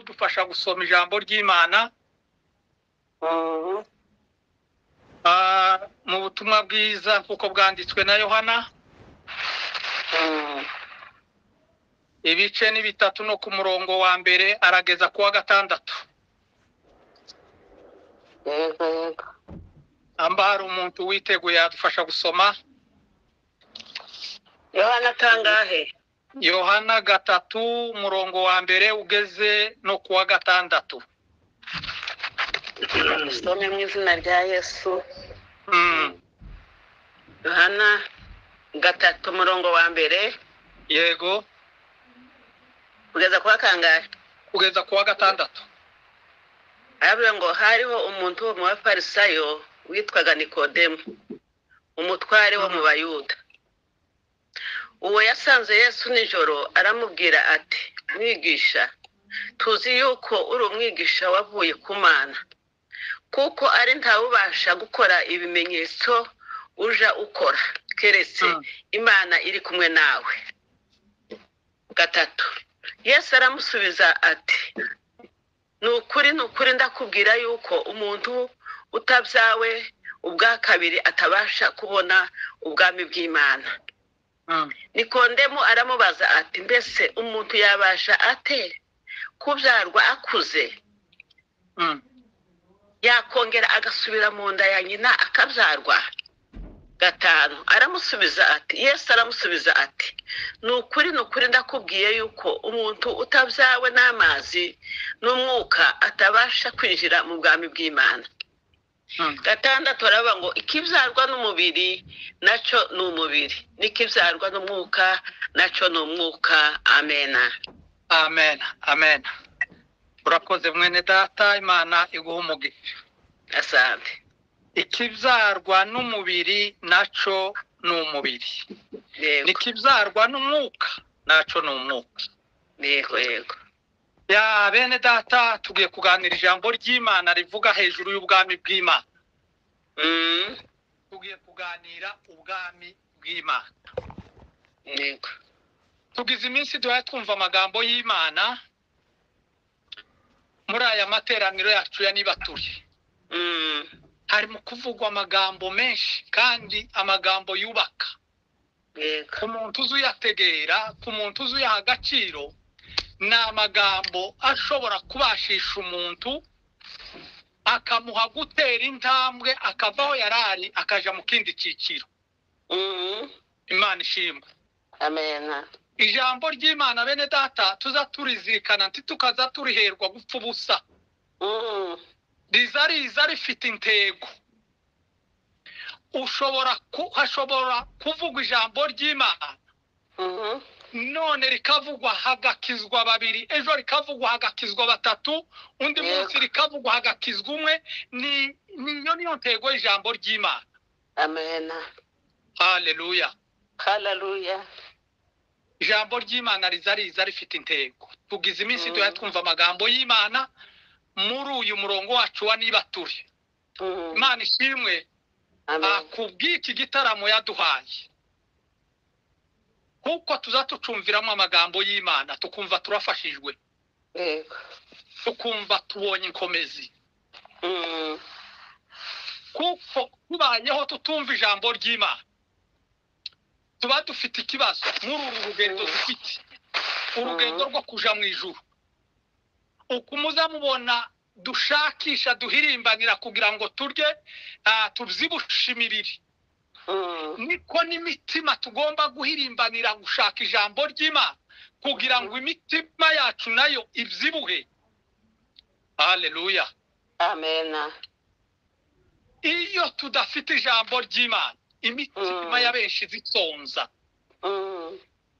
babasha gusoma ijambo ry'imana ah, mu butumwa bwiza kuko bwanditswe na yohana ibice ni bitatu no ku murongo wa mbere arageza ku wa gatandatu yego yego amba hari umuntu witeguye yadufasha gusoma yohana kangahe yohana gatatu umurongo wa mbere ugeze no ku wa gatandatu usome mu izina rya yesu Mm, yohana gatatu umurongo wa mbere yego kugeza kuwa kangahe kugeza ku wa gatandatu aravuga ngo hariho umuntu wo mu bafarisayo witwaga nikodemu umutware wo mu bayuda uwo yasanze yesu nijoro aramubwira ati mwigisha tuzi yuko uri umwigisha wavuye ku mana kuko ari ntawubasha gukora ibimenyetso uja ukora keretse Mm. imana iri kumwe nawe gatatu yesu aramusubiza ati ni ukuri ni ukuri ndakubwira yuko umuntu utabyawe ubwa kabiri atabasha kubona ubwami bw'imana Mm, nikondemu aramubaza ati mbese umuntu yabasha ate kubyarwa akuze mm, yakongera agasubira mu nda ya nyina akabyarwa gatanu aramusubiza ati yesu aramusubiza ati ni ukuri ni ukuri ndakubwiye yuko umuntu utabyawe n'amazi n'umwuka atabasha kwinjira mu bwami bw'imana mm, gatandatu aravuga ngo ikibyarwa n'umubiri nacyo ni umubiri n'ikibyarwa n'umwuka nacyo ni umwuka amena amen amen urakoze mwene data imana iguha umugisha asante ikibyarwa n'umubiri nacyo ni umubiri yego n'ikibyarwa n'umwuka nacyo ni umwuka yego yego ya bene data tugiye kuganira ijambo ry'imana rivuga hejuru y'ubwami bw'imana Mm, tugiye kuganira ubwami bw'imana yego tugize iminsi duhora twumva amagambo y'imana muri aya materaniro yacu ya nibatuye Mm, hari mu kuvugwa amagambo menshi kandi amagambo yubaka yego ku muntu uzi uyategera ku muntu uzi uyaha agaciro ni amagambo ashobora kubashisha umuntu akamuha gutera intambwe akava aho yari ari akaja mu kindi cyiciro Mm, imana ishimwe amena ijambo ry'imana bene data tuza turizirikana ntitukaza turiherwa gupfa ubusa Mm, riza riza rifite intego ushobora ku- hashobora kuvugwa ijambo ry'imana mhm, none rikavugwa hagakizwa babiri ejo rikavugwa hagakizwa batatu undi Yego. munsi rikavugwa hagakizwa umwe ni niyo niyo ntego y'ijambo ry'imana amena haleluya hararuya ijambo ry'imana riza riza rifite intego tugize iminsi Mm. duhora twumva amagambo y'imana muri uyu murongo wacu wa niba turi imana ishimwe ah, ku bw'iki gitaramo yaduhaye kuko tuza tucumviramo amagambo y'imana tukumva turafashijwe yego tukumva tubonye inkomezi Mm, kuko tubayeho tutumva ijambo ry'imana tuba dufite ikibazo muri uru rugendo Mm. dufite urugendo rwo kuja mu ijuru uko muza mubona dushakisha duhirimbanira kugira ngo turye ah, tubyibushe imibiri mm, niko n'imitima tugomba guhirimbanira gushaka ijambo ry'imana kugira ngo imitima yacu nayo ibyibuhe haleluya amena iyo tudafite ijambo ry'imana imitima Mm. ya benshi zisonza Mm,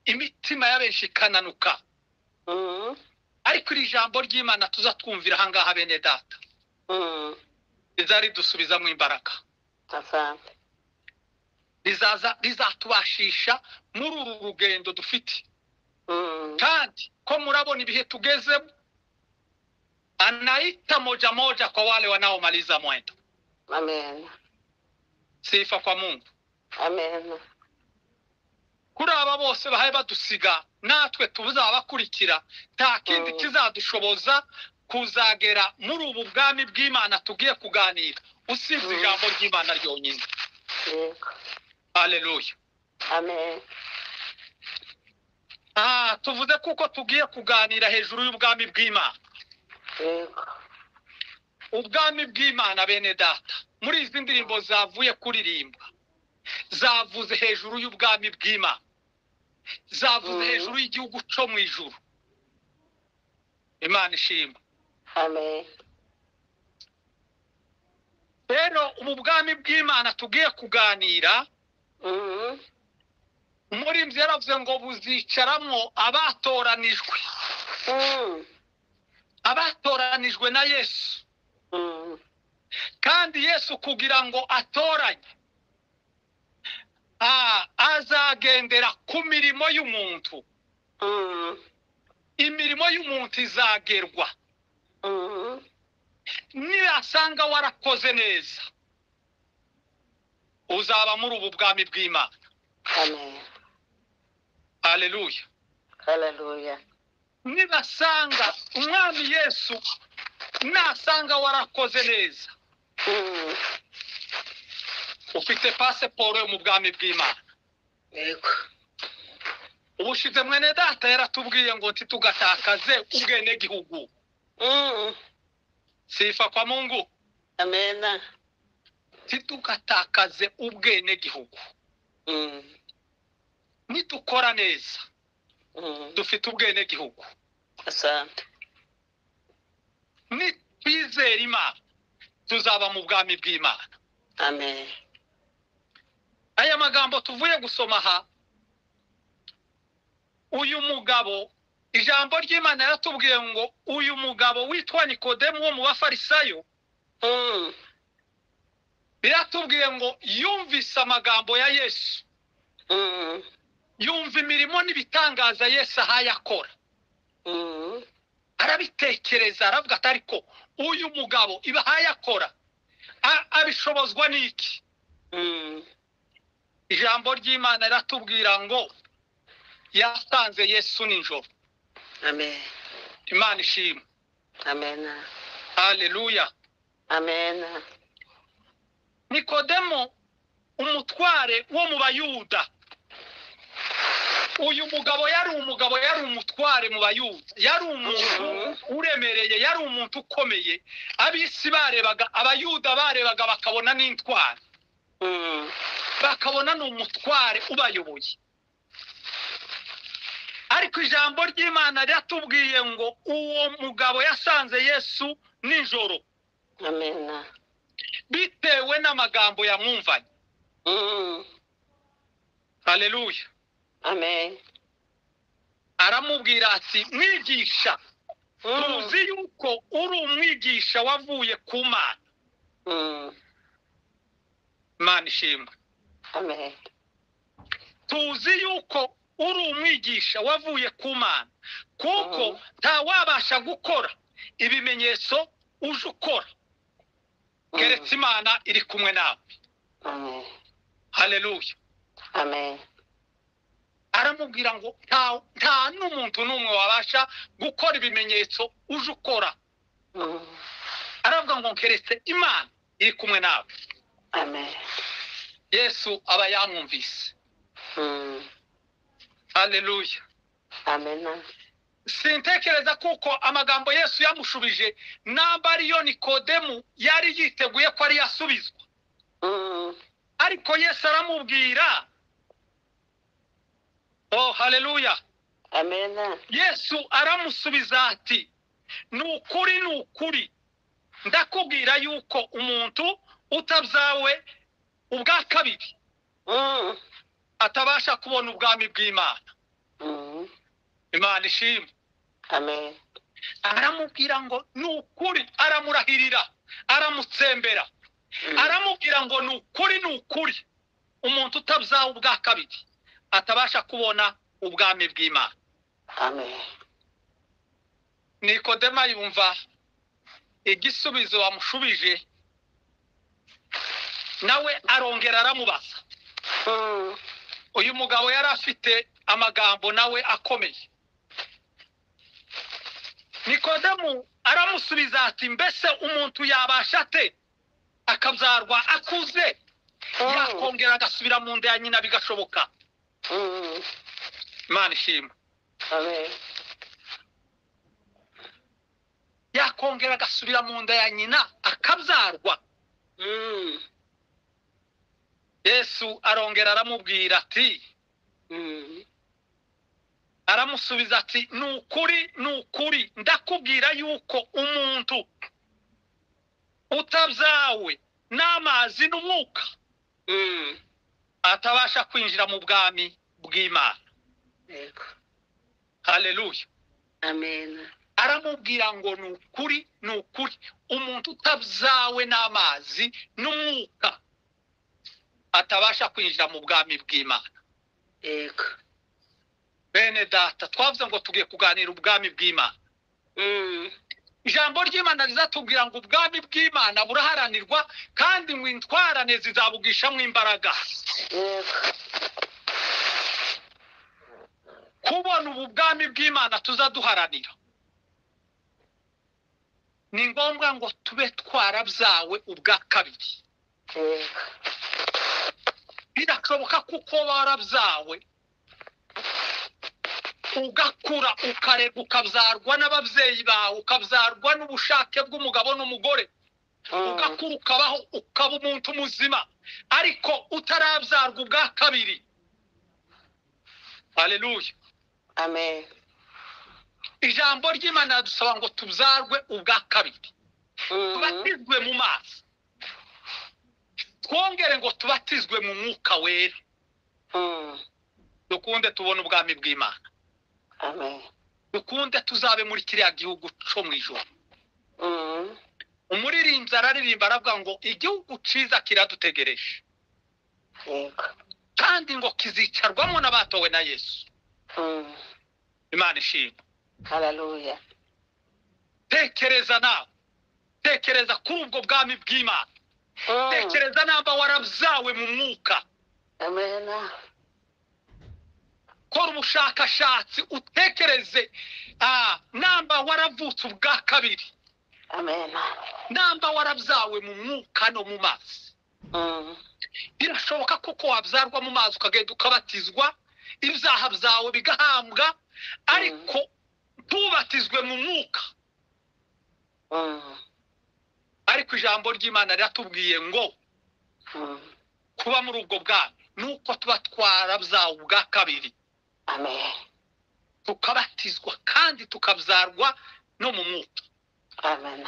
imitima ya benshi ikananuka mm, ariko iri jambo ry'imana tuza twumvira ahangaha bene data mm, riza ridusubizamo imbaraga asante rizaza rizatubashisha muri uru rugendo dufite Mm, kandi ko murabona ibihe tugezemo anaita moja moja kwa wale wanaomaliza mwendo amena sifa kwa mungu amena kuri aba bose bahaye badusiga natwe tuzabakurikira nta kindi Mm. kizadushoboza kuzagera muri ubu bwami bw'imana tugiye kuganira usibye Mm. ijambo ry'imana ryonyine yego aleluya amen Ah, tuvuze kuko tugiye kuganira hejuru y'ubwami bw'imana yego ubwami bw'imana bene data muri izi ndirimbo zavuye kuririmba zavuze hejuru y'ubwami bw'imana zavuze Mhm. hejuru y'igihugu cyo mu ijuru imana ishimwe amen rero ubu bwami bw'imana tugiye kuganira Mhm. muri ibyo yaravuze ngo buzicaramwo abatoranijwe Mhm. abatoranijwe na yesu Mhm. kandi yesu kugira ngo atoranye ah, azagendera ku mirimo y'umuntu Mhm. imirimo y'umuntu izagerwa Mhm. nirasanga warakoze neza uzaba muri ubu bwami bw'imana amen haleluya haleluya nibasanga umwami yesu nasanga warakoze neza Mhm. ufite pasiporo yo mu bwami bw'imana yego ubushize mwene data yaratubwiye ngo ntitugatakaze ubwenegihugu Mhm. sifa kwa mungu amena ntidugatakaze ubwenegihugu Mhm. nidukora neza Mhm. dufite ubwenegihugu asante nitwizera imana tuzaba mu bwami bw'imana amen aya magambo tuvuye gusoma aha uyu mugabo ijambo ry'imana yaratubwiye ngo uyu mugabo witwa nikodemu wo mu bafarisayo Mhm. riratubwiye ngo yumvise amagambo ya yesu Mhm. yumva imirimo n'ibitangaza yesu ahaye akora Mhm. arabitekereza aravuga ati ariko uyu mugabo ibahaye akora a- abishobozwa n'iki Mhm. ijambo ry'imana riratubwira ngo yasanze yesu nijoro amen imana ishimwe amena haleluya amena nikodemo umutware wo mu bayuda uyu mugabo yari umugabo yari umutware mu bayuda yari umuntu uremereye yari umuntu ukomeye ab'isi barebaga abayuda barebaga bakabona n'intware Mhm. bakabona ni umutware ubayoboye ariko ijambo ry'imana riratubwiye ngo uwo mugabo yasanze yesu nijoro amena bitewe n'amagambo yamwumvanye Mhm. haleluya amen aramubwira ati mwigisha Mhm. tuzi yuko uri umwigisha wavuye ku mana Mhm. imana ishimwe amen tuzi yuko uri umwigisha wavuye ku mana kuko Mhm. ntawabasha gukora ibimenyetso uje ukora Mhm. keretse imana iri kumwe nawe amen haleluya amen aramubwira ngo nta nta n'umuntu n'umwe wabasha gukora ibimenyetso uje ukora Mhm. aravuga ngo keretse imana iri kumwe nawe amen yesu aba yamwumvise Mhm. haleluya amena sintekereza kuko amagambo yesu yamushubije namba ariyo nikodemu yari yiteguye ko ari yasubizwa Mhm. ariko yesu aramubwira oh haleluya amena yesu aramusubiza ati ni ukuri ni ukuri ndakubwira yuko umuntu utabyawe ubwa kabiri Mhm. atabasha kubona ubwami bw'imana Mhm. imana ishimwe amen aramubwira ngo ni ukuri aramurahirira aramutsembera Mhm. aramubwira ngo ni ukuri ni ukuri umuntu utabyawe ubwa kabiri atabasha kubona ubwami bw'imana amen nikodema yumva igisubizo bamushubije nawe arongera aramubaza Mhm. uyu mugabo yari afite amagambo nawe akomeye nikodemu aramusubiza ati mbese umuntu yabasha ate akabyarwa akuze yakongera agasubira mu nda ya nyina bigashoboka Mm. imana ishima Amen. yakongera agasubira mu nda ya nyina akabyarwa Mm. yesu arongera aramubwira ati Mm. aramusubiza ati ni ukuri ni ukuri ndakubwira yuko umuntu utabyawe n'amazi n'umwuka Mm. atabasha kwinjira mu bwami bw'imana Yego. haleluya Amen. aramubwira ngo ni ukuri ni ukuri umuntu utabyawe n'amazi n'umwuka atabasha kwinjira mu bwami bw'imana Yego. bene data twavuze ngo tugiye kuganira ubwami bw'imana Mm. ijambo ry'imana rizatubwira ngo ubwami bw'imana buraharanirwa kandi ngo intwarane zizabugishamo imbaraga Yego. kubona ubu bwami bw'imana tuza duharanira ni ngombwa ngo tube twarabyawe ubwa kabiri Yego. birashoboka kuko warabyawe ugakura ukarega ukabyarwa n'ababyeyi bawe ukabyarwa n'ubushake bw'umugabo n'umugore Mm. ugakura ukabaho ukaba umuntu muzima ariko utarabyarwa ubwa kabiri haleluya Amen. ijambo ry'imana dusaba ngo tubyarwe ubwa kabiri Mm. tubatizwe mu mazi twongere ngo tubatizwe mu mwuka wera Mm. dukunde tubone ubwami bw'imana Amen. dukunde tuzabe muri kiriya gihugu cyo mu ijoro Mm. umuririmbyi araririmba aravuga ngo igihugu cyiza kiradutegereje Yego. kandi ngo kizicarwamo n'abatowe na yesu Mm. imana ishimwe Hallelujah. tekereza nawe tekereza kuri ubwo bwami bw'imana Mm. tekereza namba warabyawe mu mwuka Amen. kora ubushakashatsi utekereze ah, namba waravutse ubwa kabiri Amen. namba warabyawe mu mwuka no mu mazi Mm. birashoboka kuko wabyarwa mu mazi ukagenda ukabatizwa ibyaha byawe bigahambwa ariko ntubatizwe mu mwuka Mm. ariko ijambo ry'imana riratubwiye ngo Mm. kuba muri ubwo bwami ni uko tuba twarabyawe ubwa kabiri Amen. tukabatizwa kandi tukabyarwa no mu mwuka Amen.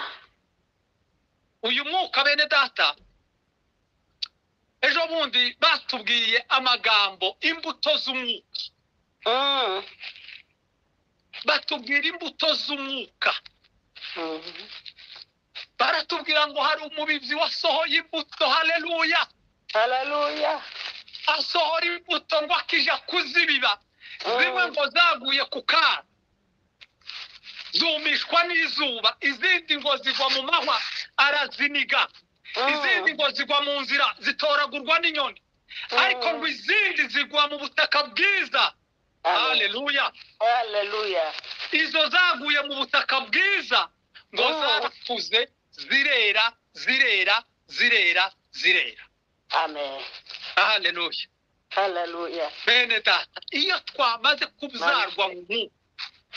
uyu mwuka bene data ejo bundi batubwiye amagambo imbuto z'umwuka Mm. batubwira imbuto z'umwuka Mm. baratubwira ngo hari umubibyi wasohoye imbuto haleluya Hallelujah. asohora imbuto ngo akija kuzibiba Mm. zimwe ngo zaguye ku kana zumishwa n'izuba izindi ngo zigwa mu mahwa araziniga izindi ngo zigwa mu nzira zitoragurwa n'inyoni ariko ngo izindi zigwa mu butaka bwiza Amen. haleluya Hallelujah. izo zaguye mu butaka bwiza ngo Mm. zarakuze zirera zirera zirera zirera Amen. haleluya Hallelujah. bene data iyo twamaze kubyarwa mu mwuka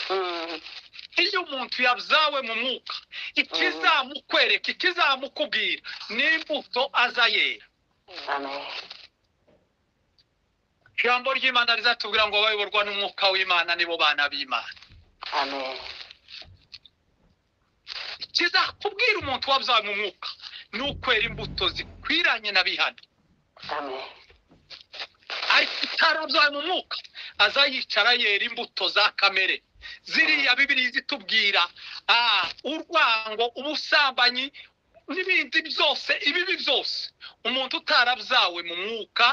Mm. iyo umuntu yabyawe mu mwuka ikizamukwereka ikizamukubwira ni imbuto aza yera Amen. ijambo ry'imana rizatubwira ngo abayoborwa n'umwuka w'imana nibo bana b'imana Amen. kizakubwira umuntu wabyawe mu mwuka ni ukwera imbuto zikwiranye n'abihana Amen. ariko utarabyawe mu mwuka aza yicara yera imbuto za kamere ziriya bibiri zitubwira ah, urwango ubusambanyi n'ibindi byose ibibi byose umuntu utarabyawe mu mwuka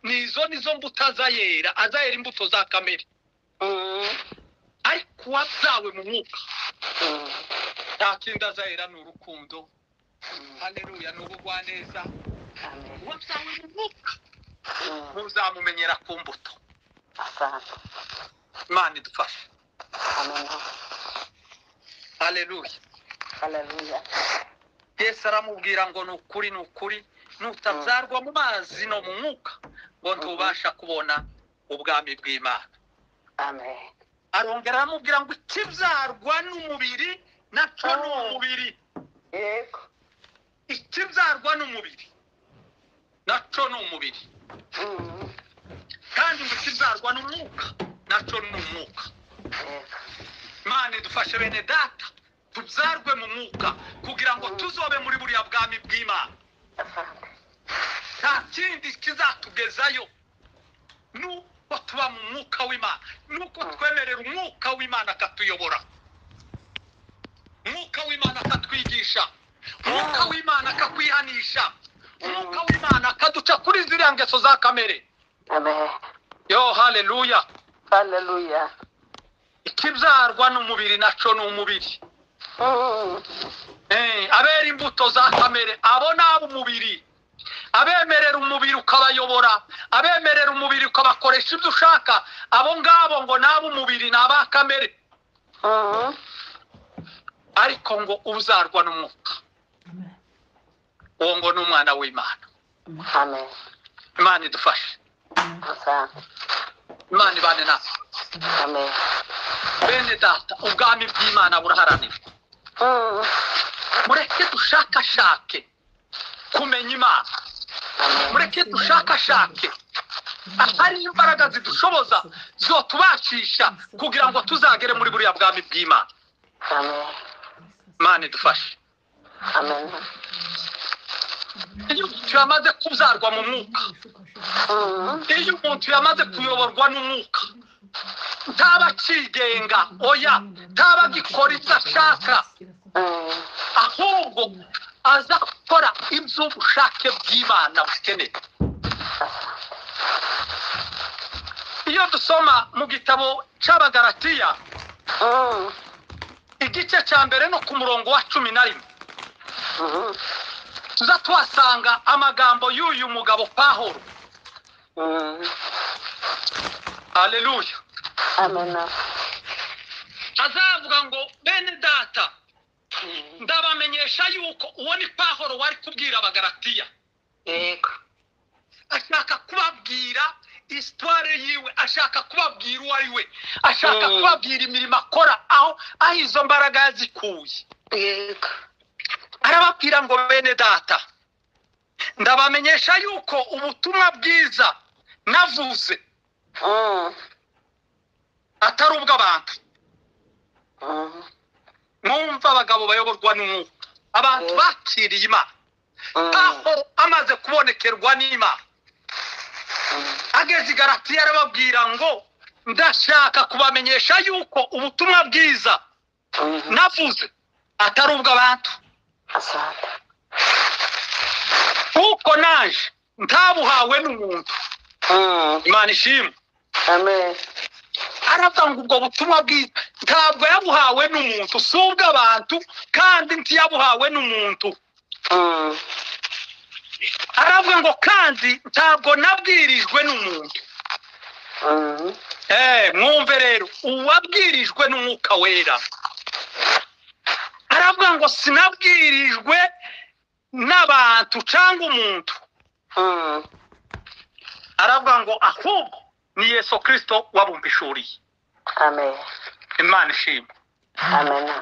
nizo nizo mbuto aza yera aza yera imbuto za kamere Mm. ariko uwabyawe mu mwuka Mm. nta kindi aza yera ni urukundo haneruya ni ubugwaneza Amen. uwabyawe mu mwuka Mm. ntuzamumenyera ku mbuto Asante. imana idufashe Amen. haleluya hararuya yesu aramubwira ngo ni ukuri ni ukuri nutabyarwa mu mazi no mu mwuka ngo ntubasha kubona ubwami bw'imana amen arongera aramubwira ngo ikibyarwa n'umubiri nacyo ni umubiri yego ikibyarwa n'umubiri nacyo ni umubiri Mm, kandi ngo ikibyarwa n'umwuka nacyo ni umwuka yego imana idufashe bene data tubyarwe mu mwuka kugira ngo tuzobe muri buriya bwami bw'imana afande nta kindi kizatugezayo nuko tuba mu mwuka w'imana nuko twemerera umwuka w'imana akatuyobora umwuka w'imana akatwigisha umwuka w'imana akakwihanisha umwuka w'imana akaduca kuri ziriya ngeso za kamere amen yo haleluya hararuya ikibyarwa n'umubiri nacyo ni umubiri Eh, abera imbuto za kamere abo ni ab'umubiri abemerera umubiri ukabayobora abemerera umubiri ukabakoresha ibyo ushaka abo ngabo ngo ni ab'umubiri ni aba kamere ariko ngo uzarwa n'umwuka uwo ngo ni umwana w'imana amen imana idufashe afande imana ibane natwe amen bene data ubwami bw'imana buraharanirwa Mm, mureke dushakashake kumenya imana amen mureke dushakashake ahari imbaraga zidushoboza zotubashisha kugira ngo tuzagere muri buriya bwami bw'imana amen imana idufashe amen iyo umuntu yamaze kubyarwa mu mwuka Mm, iyo umuntu yamaze kuyoborwa n'umwuka ntaba akigenga oya ntaba agikora ibyo ashaka mm, ahubwo aza gukora iby'ubushake bw'imana bukeneye iyo dusoma mu gitabo cy'abagaratiya mm, igice cya mbere no ku murongo wa cumi na rimwe mm, tuza tuhasanga amagambo y'uyu mugabo pahoro mm. haleluya amen azavuga ngo bene data Mm, ndabamenyesha yuko uwo ni pahoro wari kubwira abagaratiya yego ashaka kubabwira isitware yiwe ashaka kubabwira uwo ari we ashaka Mm. kubabwira imirimo akora aho aho izo mbaraga yazikuye yego arababwira ngo bene data ndabamenyesha yuko ubutumwa bwiza navuze Mm, atari ubw'abantu mm, mwumva abagabo bayoborwa n'umwuka abantu Mm. bakiriye imana mm, aho amaze kubonekerwa n'imana mm. ageze i garatiya arababwira ngo ndashaka kubamenyesha yuko ubutumwa bwiza Mhm. navuze atari ubw'abantu Asante. kuko naje ntabuhawe n'umuntu Mm, imana ishimwe Amen. aravuga ngo ubwo butumwa bwiza ntabwo yabuhawe n'umuntu si ubw'abantu kandi ntiyabuhawe n'umuntu Mm, aravuga ngo kandi ntabwo nabwirijwe n'umuntu mm, Eh, mwumve rero uwabwirijwe n'umwuka wera aravuga ngo sinabwirijwe n'abantu cyangwa umuntu mm, aravuga ngo ahubwo ni yesu kirisito wabumbishuriye Amen. imana ishima Amen. aravuga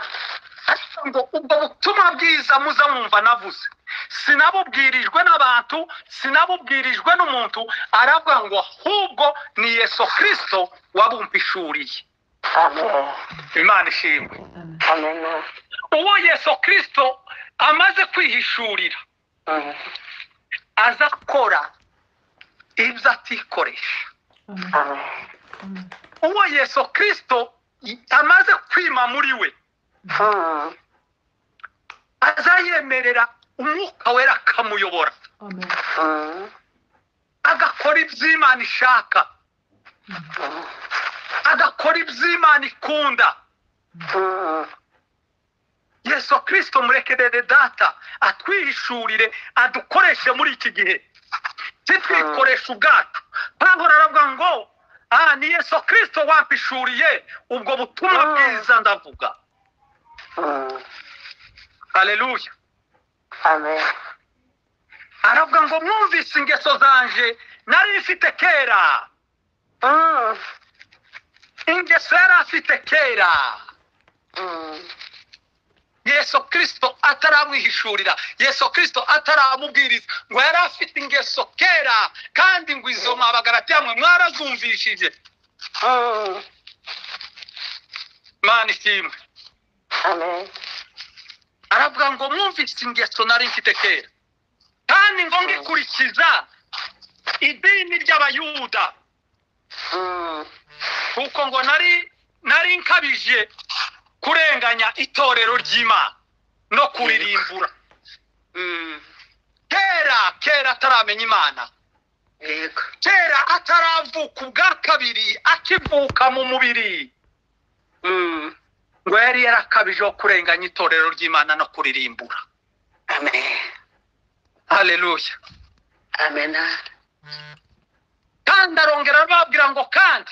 ngo ubwo butumwa bwiza muza mwumva navuze sinabubwirijwe n'abantu sinabubwirijwe n'umuntu aravuga ngo ahubwo ni yesu kirisito wabumbishuriye Amen. imana ishimwe Amen. uwo yesu kirisito amaze kwihishurira Mm, aza akora ibyo atikoresha Amen. uwo yesu kirisito amaze kwima muri we Mm, aza yemerera umwuka wera akamuyobora mm, agakora ibyo imana ishaka mm, agakora ibyo imana ikunda mm, yesu kirisito murekerere data atwihishurire adukoreshe muri iki gihe titwikoresha ubwacu pawulo aravuga ngo aha ni yesu kirisito wampishuriye ubwo butumwa Mm. bwiza ndavuga mm, haleluya amen aravuga ngo mwumvise ingeso zanje nari mfite kera Mm, ingeso yari afite kera mm, yesu kirisito ataramwihishurira yesu kirisito ataramubwiriza ngo yari afite ingeso kera kandi ngo izo mabagarati yamwe mwarazumvishije mm, mana ishimwe amen aravuga ngo mwumvise ingeso nari mfite kera kandi ngo ngikurikiza idini ry'abayuda Mm, kuko ngo nari nari nkabije kurenganya itorero ry'imana no kuririmbura mm, kera kera ataramenya imana yego kera ataravuka ubwa kabiri akivuka mu mubiri Mm, ngo yari yarakabijeho kurenganya itorero ry'imana no kuririmbura amen haleluya amena kandi arongera arababwira ngo kandi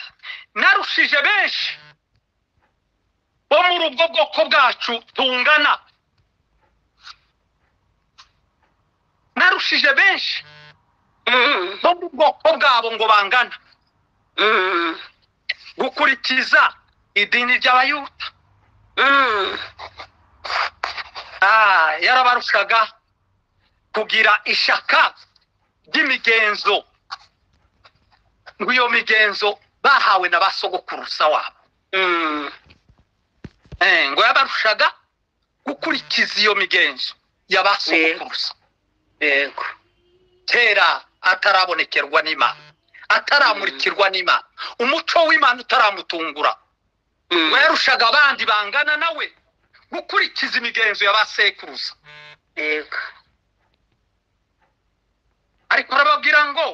narushije benshi bo muri ubwo bwoko bwacu tungana narushije benshi Mm, bo mu bwoko bwabo ngo bangana mm, gukurikiza idini ry'abayuda mm, Ah, yarabarushaga kugira ishaka ry'imigenzo ngo iyo migenzo bahawe na ba sogokuruza wabo mm, Eh, ngo yabarushaga gukurikiza iyo migenzo ya ba sogokuruza yego kera atarabonekerwa n'imana ataramurikirwa n'imana umuco w'imana utaramutungura Mm, ngo yarushaga abandi bangana nawe gukurikiza imigenzo ya ba sekuruza yego ariko arababwira ngo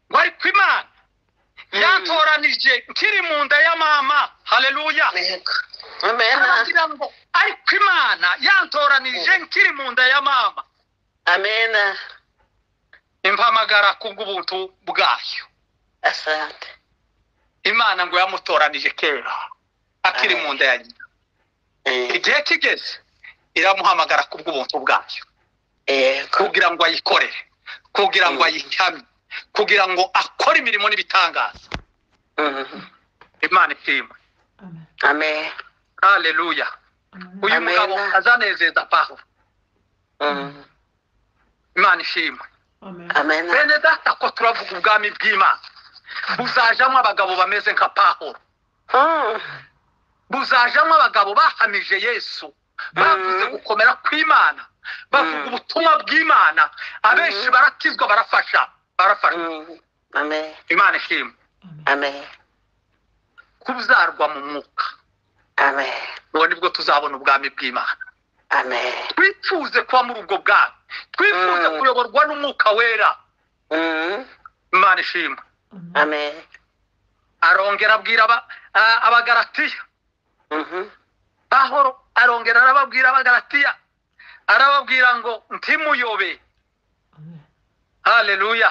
ngo ariko imana Mm. yantoranije nkiri mu nda ya mama haleluya yego amena arababwira ngo ariko imana yantoranije nkiri mu nda ya mama amena impamagara kubw'ubuntu bwayo asante imana ngo yamutoranije kera akiri mu nda ya nyina Eh, igihe kigeze iramuhamagara kubw'ubuntu bwayo yego kugira ngo ayikorere kugira ngo Mm. ayikamye kugira ngo akore imirimo n'ibitangaza Mm, imana ishimwe amen haleluya uyu Amen. mugabo azanezeza pawulo Mm, imana ishimwe amena bene data ko turavuga ubwami bw'imana buzajamo abagabo bameze nka pawulo Mm, buzajamo abagabo bahamije yesu bavuze Mm. gukomera kw'imana bavuga Mm. ubutumwa bw'imana abenshi Mm. barakizwa barafasha barafasha mm, amen imana ishimwe amen kubzarwa mu mwuka amen ubu nibwo tuzabona ubwami bw'imana amen twifuze kuba muri ubwo bwami twifuze Mm. kuyoborwa n'umwuka wera Mm, imana ishimwe amen arongera abwira aba- a- abagaratiya Mhm, pahoro arongera arababwira abagaratiya arababwira ngo ntimuyobe haleluya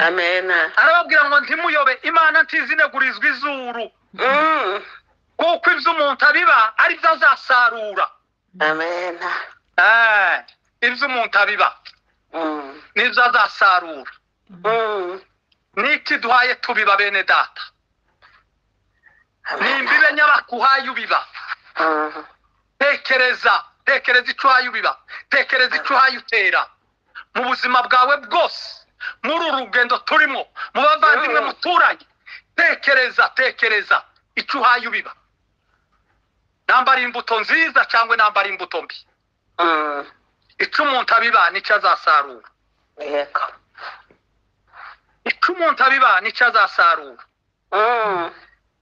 amena arababwira ngo ntimuyobe imana ntizinegurizwa izuru Mm, kuko ibyo umuntu abiba ari byo azasarura amena Eh, ibyo umuntu abiba Mm, nibyo azasarura mm, n'iki duhaye tubiba bene data amena nimbibe nyabakuhaye ubiba Mm, tekereza tekereza icyo uhaye ubiba tekereza icyo uhaye utera mu buzima bwawe bwose muri uru rugendo turimo mu bavandimwe Mm. muturanye tekereza tekereza icyo uhaye ubiba namba ari imbuto nziza cyangwa namba ari imbuto mbi mm, icyo umuntu abiba nicyo azasarura yego icyo umuntu abiba nicyo azasarura Mm,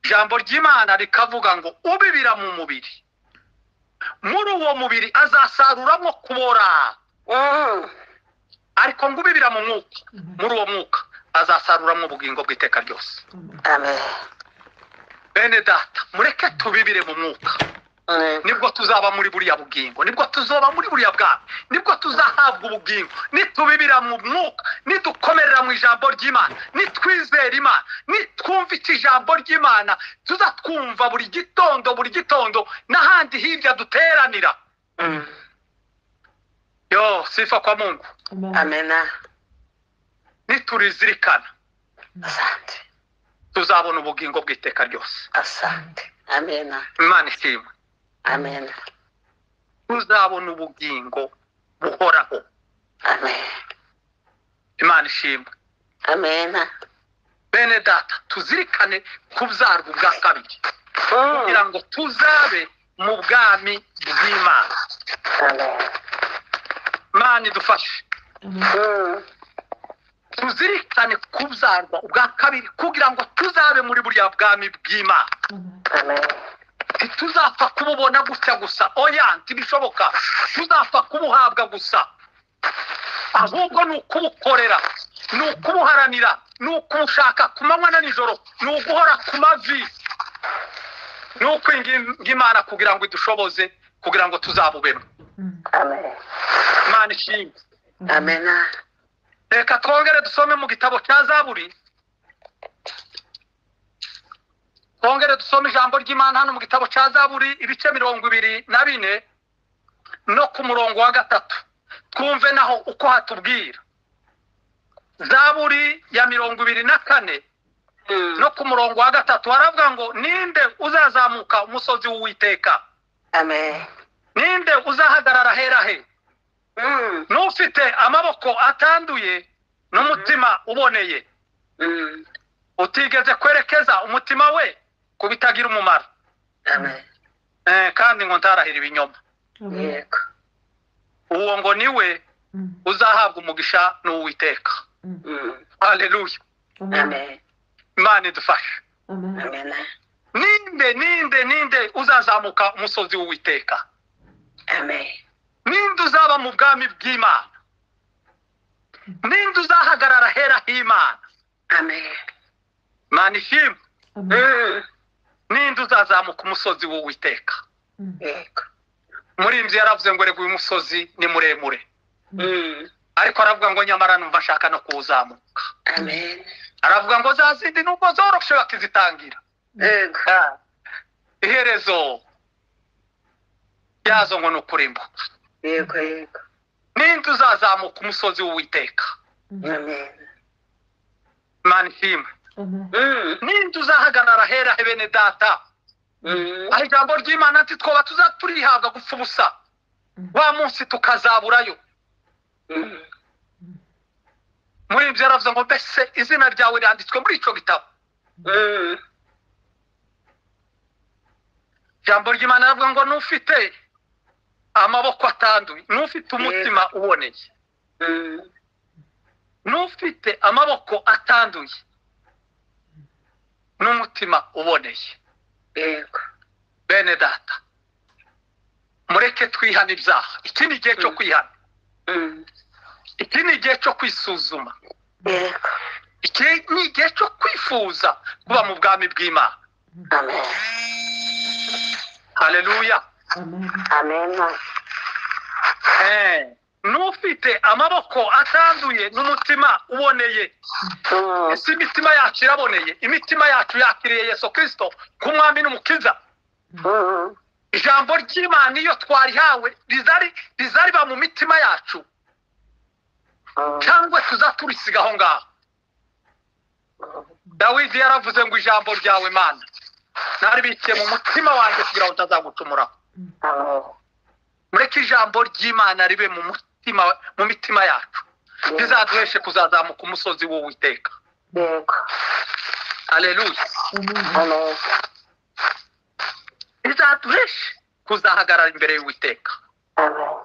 ijambo ry'imana rikavuga ngo ubibira mu mubiri muri uwo mubiri azasaruramo kubora mm, ariko ngo ubibira mu mwuka muri uwo mwuka azasaruramo ubugingo bw'iteka ryose amen bene data mureke tubibire mu mwuka Mm, nibwo tuzaba muri buriya bugingo nibwo tuzoba muri buriya bwami nibwo tuzahabwa ubugingo nitubibira mu mwuka nidukomerera mu ijambo ry'imana nitwizera imana nitwumvika ijambo ry'imana tuzatwumva buri gitondo buri gitondo n'ahandi hirya duteranira Mm. yo sifa kwa mungu amena nitulizirikana asante tuzabona ubugingo bw'iteka ryose asante amena imana ishimwe amena tuzabona ubugingo buhoraho amen imana ishimwe amena bene data tuzirikane kubyarwa ubwa kabiri kugira ngo tuzabe mu bwami bw'imana amen imana idufashe Mm. tuzirikane kubyarwa ubwa kabiri kugira ngo tuzabe muri buriya bwami bw'imana amen ntituzapfa kububona gutya gusa oya ntibishoboka tuzapfa kubuhabwa gusa ahubwo ni ukubukorera ni ukubuharanira ni ukubushaka ku manywa na nijoro ni uguhora ku mavi ni ukwinginga imana kugira ngo idushoboze kugira ngo tuzabubemo amen imana ishimwe amena reka twongere dusome mu gitabo cya zaburi twongere dusome ijambo ry'imana hano mu gitabo cya zaburi ibice mirongo ibiri na bine no ku murongo wa gatatu twumve naho uko hatubwira zaburi ya mirongo ibiri na kane Mm. no ku murongo wa gatatu haravuga ngo ninde uzazamuka umusozi w'uwiteka amen ninde uzahagarara hera he Mm. n'ufite amaboko atanduye n'umutima uboneye Mm. utigeze kwerekeza umutima we ku bitagira umumaro amen Eh, kandi ngo ntarahira ibinyoma yego uwo ngo niwe uzahabwa umugisha n'uwiteka Mm. haleluya amen imana idufashe amena ninde ninde ninde uzazamuka umusozi w'uwiteka amen ninde uzaba mu bwami bw'imana ninde uzahagarara hera h'imana amen imana ishimwe Mm. ninde uzazamuka umusozi w'uwiteka yego muri inzu yaravuze ngo rega uyu musozi ni muremure Mm. ariko aravuga ngo nyamara numva nshaka no kuwuzamuka amen aravuga ngo za zindi nubwo zoroshe bakizitangira yego iherezo ryazo ngo ni ukurimbuka yego yego ninde uzazamuka umusozi w'uwiteka amen imana ishimwe Mm. ninde uzahagarara hera he bene data Mm. aho ijambo ry'imana ati twoba tuza turihabwa gupfa ubusa wa munsi tukazaburayo Mm. muri ibyo yaravuze ngo mbese izina ryawe ryanditswe muri icyo gitabo Mm. ijambo ry'imana aravuga ngo n'ufite amaboko atanduye n'ufite umutima uboneye Mm. n'ufite amaboko atanduye n'umutima uboneye yego bene data mureke twihana ibyaha iki ni igihe cyo Mm. kwihana Mm. iki ni igihe cyo kwisuzuma yego iki ni igihe cyo kwifuza kuba mu bwami bw'imana amen hareruya amena n'ufite amaboko atanduye n'umutima uboneye Mm. ese imitima yacu iraboneye imitima yacu yakiriye yesu kirisito nk'umwami n'umukiza Mm. ijambo ry'imana iyo twarihawe rizari rizariba mu mitima yacu Mm. cyangwa tuza turisiga aho ngaho dawidi yaravuze ngo ijambo ryawe mana naribikiye mu mutima wanjye kugira ngo ntazagucumuraho amen mureke ijambo ry'imana ribe mu mutima mu mitima yacu rizaduheshe kuzazamuka umusozi w'uwiteka yego aleluya amen rizaduheshe kuzahagarara imbere y'uwiteka amen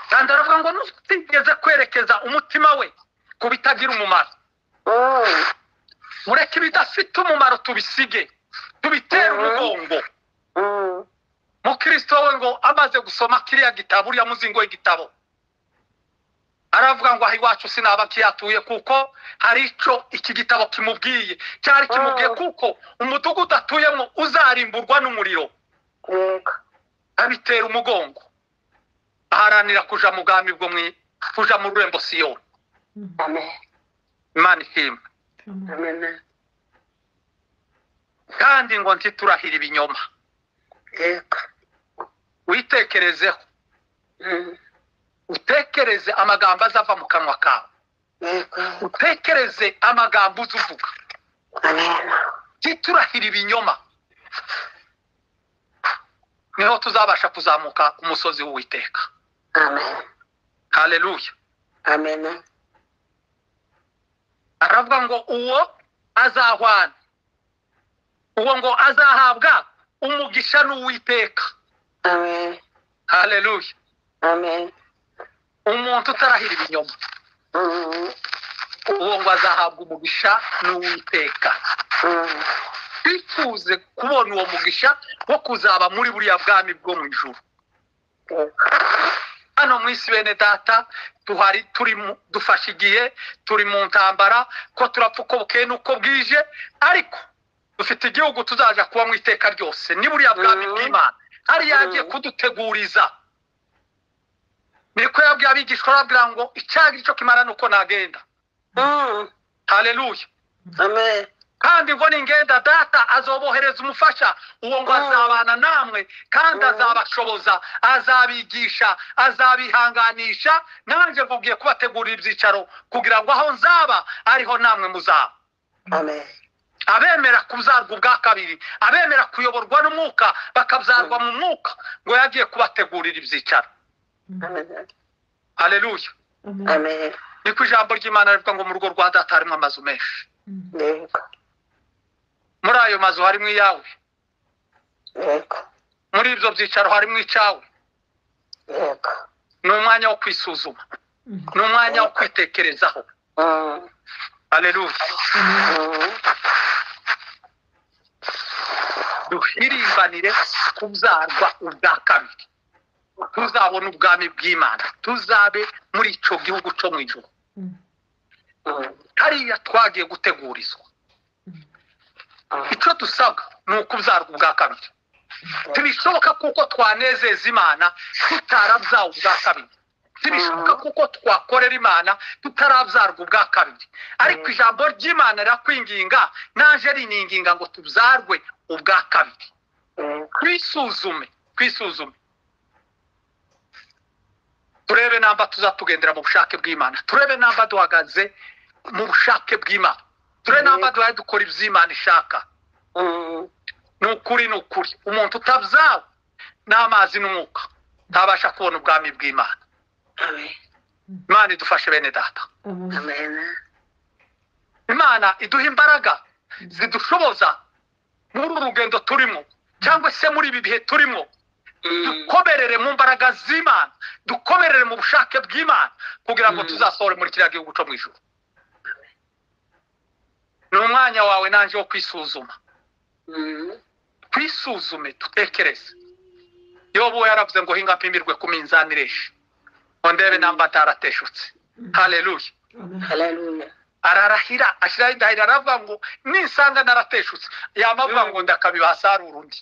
kandi aravuga ngo nutigeze kwerekeza umutima we ku bitagira umumaro Mm. mureke ibidafite umumaro tubisige tubitere Mhm. umugongo Mm. mukristo we ngo amaze gusoma kiriya gitabo uriya muzingo w'igitabo aravuga ngo aha iwacu sinaba kiyatuye kuko hari icyo iki gitabo kimubwiye cyari kimubwiye Mhm. kuko umudugudu atuyemo uzarimburwa n'umuriro yego abitera umugongo aharanira kuja mu bwami bwo mu kuja mu rurembo siyoni amen imana ishimwe amena kandi ngo ntiturahire ibinyoma yego witekerezeho Mhm. utekereze amagambo azava mu kanwa kawe yego utekereze amagambo uzi uvuga amen titurahira ibinyoma niho tuzabasha kuzamuka ku musozi w'uwiteka amen haleluya amen aravuga ngo uwo azahwana uwo ngo azahabwa umugisha n'uwiteka amen haleluya amen umuntu utarahira ibinyoma Mhm. uwo ngo azahabwa umugisha n'uwiteka Mhm. twifuze kubona uwo mugisha wo kuzaba muri buriya bwami bwo mu ijuru yego hano mu isi bene data tuhari turi mu- dufashe igihe turi mu ntambara ko turapfa uko bukeye n'uko bwije ariko dufite igihugu tuzaja kubamo iteka ryose ni buriya bwami Mhm. bw'imana hari yagiye Mhm. kuduteguriza niko yabwiye abigishwa arababwira ngo icyago cyo kimara nuko nagenda Mhm. haleluya amen kandi ngo ningenda data azobohereza umufasha uwo ngo Mm. azabana namwe kandi Mm. azabashoboza azabigisha azabihanganisha nanjye mvugiye kubategurira ibyicaro kugira ngo aho nzaba ariho namwe muzaba amen abemera kuzarwa ubwa kabiri abemera kuyoborwa n'umwuka bakabzarwa mu mwuka ngo yagiye kubategurira ibyicaro amen haleluya amen niko ijambo ry'imana rivuga ngo mu rugo rwa data harimo amazu menshi yego muri ayo mazu harimo iyawe yego muri ibyo byicaro harimo icyawe yego ni umwanya wo kwisuzuma ni umwanya wo kwitekerezaho Mhm. aleluya Mhm. duhirimbanire kuzarwa ubwa kabiri tuzabona ubwami bw'imana tuzabe muri icyo gihugu cyo mu ijoro Mhm. hariya twagiye gutegurizwa Mhm. icyo dusabwa ni ukuzarwa ubwa kabiri ntibishoboka kuko twanezeza imana tutarabyawe ubwa kabiri ntibishoboka kuko twakorera imana tutarabyarwa ubwa kabiri ariko ijambo ry'imana rirakwinginga naje rininginga ngo tubyarwe ubwa kabiri yego twisuzume twisuzume turebe namba tuzatugendera mu bushake bw'imana turebe namba duhagaze mu bushake bw'imana turebe namba duhari dukora iby'imana ishaka Mhm. ni ukuri ni ukuri umuntu utabyawe n'amazi n'umwuka ntabasha kubona ubwami bw'imana amen imana idufashe bene data amen imana iduha imbaraga zidushoboza muri uru rugendo turimo cyangwa se muri ibi bihe turimo Mhm. dukomerere mu mbaraga z'imana dukomerere mu bushake bw'imana kugira ngo Mm. tuzasohore muri kiriya gihugu cyo mu ijuru ni umwanya wawe nanjye wo kwisuzuma Mhm. twisuzume dutekereze yobu we yaravuze ngo hinga mpimirwe ku minzani ireshe ngo ndebe namba atarateshutse haleluya haleluya ararahira ashyiraho indahiro aravuga ngo ninsanga narateshutse yamavuga ngo ndakabibasarura undi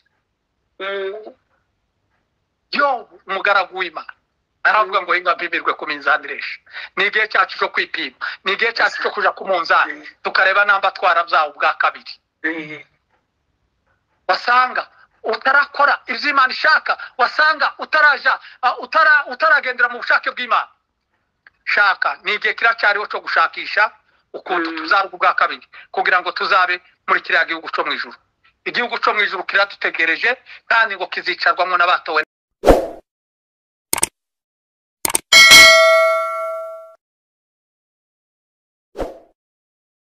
Mhm. yobu umugaragu w'imana aravuga ngo hinga mpimirwe ku minzani ireshe ni igihe cyacu cyo kwipima ni igihe cyacu cyo kujya ku munzani tukareba namba twarabyawe ubwa kabiri Mhm. wasanga utarakora ibyo imana ishaka wasanga utaraja ah, utara utaragendera mu bushake bw'imana shaka ni igihe kiracyariho cyo gushakisha ukuntu Mm. tuzarwa ubwa kabiri kugira ngo tuzabe muri kiriya gihugu cyo mu ijuru igihugu cyo mu ijuru kiradutegereje kandi ngo kizicarwamo n'abatowe